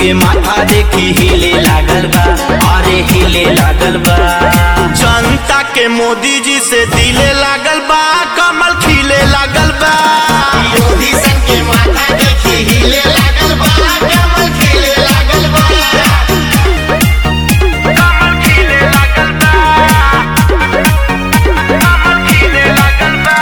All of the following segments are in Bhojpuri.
के माथा देखी हिले लागल बा अरे हिले लागल बा जनता के मोदी जी से दिले लागल बा कमल खिले लागल बा विरोधी सन के माथा देखी हिले लागल बा कमल खिले लागल बा कमल खिले लागल बा कमल खिले लागल बा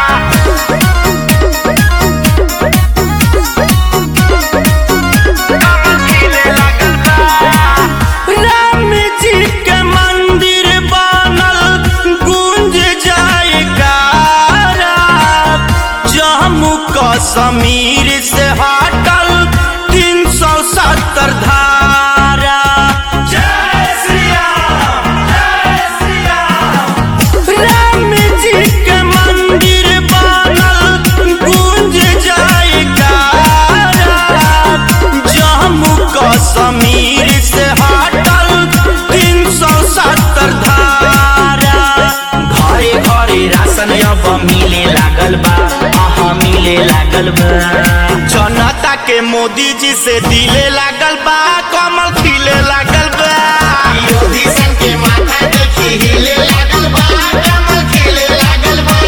राम जी के मंदिर बनल गूंज जाए गारा जम्मू कश्मीर से हटल तीन सौ सत्तर धारा जय श्री राम जय श्री राम राम जी के मंदिर बनल गूंज जाए गारा जम्मू कश्मीर से हटल तीन सौ सत्तर धारा घरे घरे राशन अब मिले लागल बा अहाँ मिले लागल बा जनता के मोदी जी से दिले लागल बा कमल खिले लागल बा विरोधी सन के माथा देखी हिले लागल बा कमल खिले लागल बा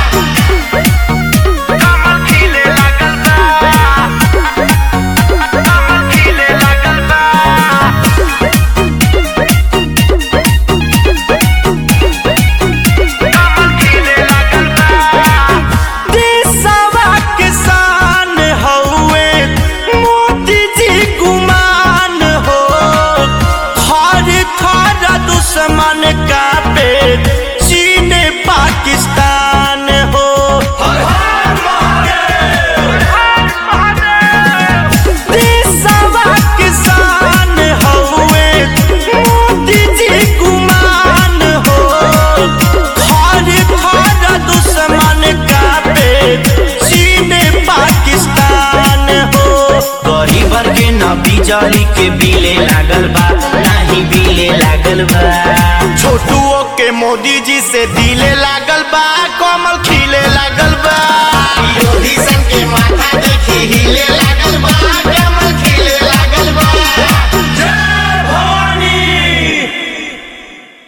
कमल खिले लागल बा कमल खिले लागल बा देशवा किसान हौवे मोदी जी गुमान हो हर थर दुश्मन का पे चीन पाकिस्तान हो देशवा किसान हौवे मोदी जी गुमान हो हर हर दुश्मन का पे चीन पाकिस्तान हो गरीबर के न बिजली के बिले लागल बा नाही बिले लागल बा छोटुओ के मोदी जी से दिले लागल बा कमल खिले लागल बा